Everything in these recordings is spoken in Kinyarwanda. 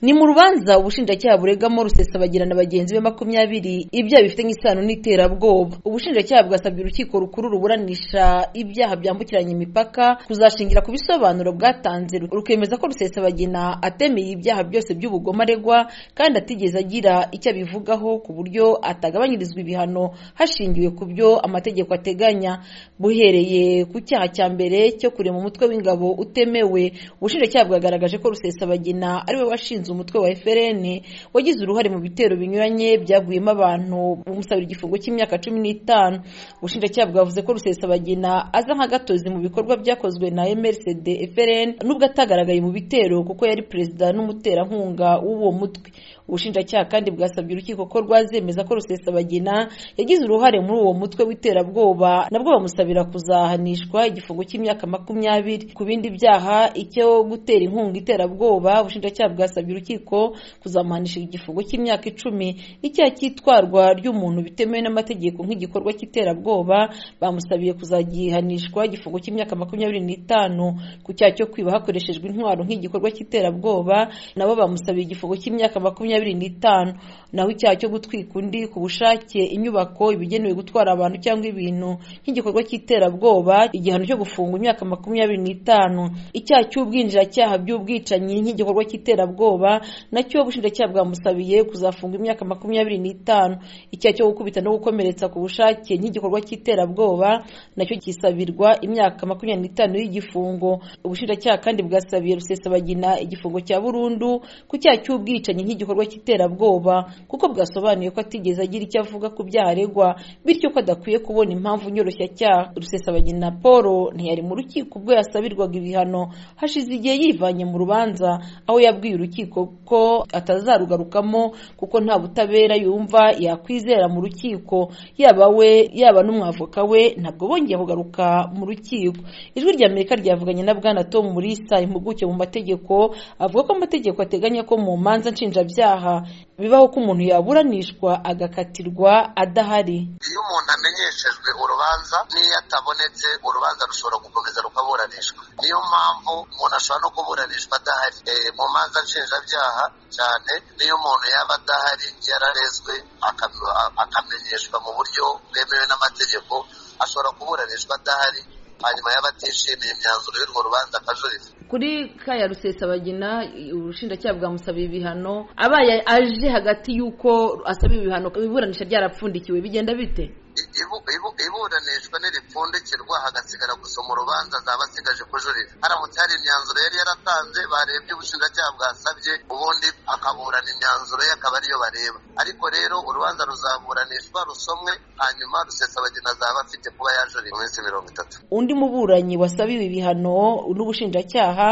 ni mu rubanza ubushinjacyaha buregamo rusesabagirana na bagenzi be makumyabiri ibyaha bifitanye isano n'iterabwoba ubushinjacyaha bwasabye urukiko rukuru ruburanisha ibyaha byambukiranya imipaka kuzashingira ku bisobanuro bwatanze rukemeza ko rusesabagina atemeye ibyaha byose by'ubugome aregwa kandi atigeze agira icyo abivugaho ku buryo atagabanyirizwa ibihano hashingiwe ku byo amategeko ateganya buhereye ku cyaha cya mbere cyo kurema umutwe w'ingabo utemewe ubushinjacyaha bwagaragaje ko rusesabagina ari we washinze umutwe wa FRN wagize uruhare mu bitero binyuranye byaguyemo abantu umusabira igifungo cy'imyaka cumi n'itanu ubushinjacyaha bwavuze ko rusesabagina aza nk'agatozi mu bikorwa byakozwe na MRCD FRN nubwo atagaragaye mu bitero kuko yari perezida n'umuterankunga w'uwo mutwe ubushinjacyaha kandi bwasabye urukiko ko rwazemeza ko rusesabagina yagize uruhare muri uwo mutwe w'iterabwoba nabwo bamusabira kuzahanishwa igifungo cy'imyaka makumyabiri ku bindi byaha icyo gutera inkunga iterabwoba ubushinjacyaha bwasabye urukiko kuzamuhanisha igifungo cy'imyaka icumi icyaha cy'itwarwa ry'umuntu bitemewe n'amategeko nk'igikorwa cy'iterabwoba bamusabiye kuzagihanishwa igifungo cy'imyaka makumyabiri n'itanu ku cyaha cyo kwiba hakoreshejwe intwaro nk'igikorwa cy'iterabwoba nabo bamusabiye igifungo cy'imyaka makumyabiri n'itanu naho icyaha cyo gutwika undi ku bushake inyubako ibigenewe gutwara abantu cyangwa ibintu nk'igikorwa cy'iterabwoba igihano cyo gufungwa imyaka makumyabiri n'itanu icyaha cy'ubwinjiracyaha by'ubwicanyi nk'igikorwa cy'iterabwoba ubwoba nacyo ubushinjacyaha bwamusabiye kuzafunga imyaka makumyabiri n'itanu icyaha cyo gukubita no gukomeretsa ku bushake nk'igikorwa cy'iterabwoba nacyo kisabirwa imyaka makumyabiri n'itanu y'igifungo ubushinjacyaha kandi bwasabiye rusesabagina igifungo cya burundu ku cyaha cy'ubwicanyi nk'igikorwa cy'iterabwoba kuko bwasobanuye ko atigeze agira icyo avuga ku byaha aregwa bityo ko adakwiye kubona impamvu nyoroshyacyaha rusesabagina paul ntiyari mu rukiko ubwo yasabirwaga ibihano hashize igihe yivanye mu rubanza aho yabwiye urukiko urukiko ko atazarugarukamo kuko nta butabera yumva yakwizera mu rukiko yaba we yaba n'umwavoka we ntabwo bongeye kugaruka mu rukiko ijwi rya amerika ryavuganye na bwana tom murisa impuguke mu mategeko avuga ko amategeko ateganya ko mu manza nshinjabyaha bibaho ko umuntu yaburanishwa agakatirwa adahari iyo umuntu amenyeshejwe urubanza n'iyo atabonetse urubanza rushobora gukomeza rukaburanishwa niyo mpamvu umuntu ashobora no kuburanishwa adahari mu manza nshinjabyaha cyane n'iyo umuntu yaba adahari yararezwe akamenyeshwa mu buryo bwemewe n'amategeko ashobora kuburanishwa adahari hanyuma yaba atishimiye imyanzuro y'urwo rubanza akajurira kuri kaya rusesabagina ubushinjacyaha bwamusabiye ibihano abaye aje hagati y'uko asaba ibihano iburanisha ryarapfundikiwe bigenda bite iburanishwa ntiripfundikirwa hagasigara gusoma urubanza zaba asigaje kujurira haramutse hari imyanzuro yari yaratanze barebye ubushinjacyaha bwasabye ubundi akaburana imyanzuro ye akaba ariyo bareba ariko rero urubanza ruzaburanishwa rusomwe hanyuma rusesabagina azaba afite kuba yajurira mu minsi mirongo itatu undi muburanyi wasabiwe ibihano n'ubushinjacyaha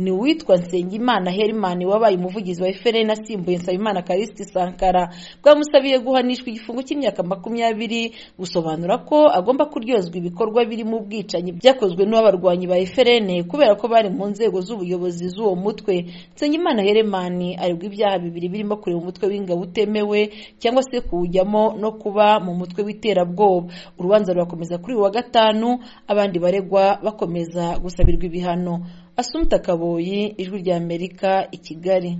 ni uwitwa nsengimana herimani wabaye umuvugizi wa efuperi asimbuye nsabimana karisiti sankara bwamusabiye guhanishwa igifungo cy'imyaka makumyabiri gusobanura ko agomba kuryozwa ibikorwa birimo ubwicanyi byakozwe n'abarwanyi ba eferene kubera ko bari mu nzego z'ubuyobozi z'uwo mutwe nsengimana heremani aregwa ibyaha bibiri birimo kureba umutwe w'ingabo utemewe cyangwa se kuwujyamo no kuba mu mutwe w'iterabwoba urubanza rurakomeza kuri uyu wa gatanu abandi baregwa bakomeza gusabirwa ibihano asumta kaboyi ijwi ry'amerika i kigali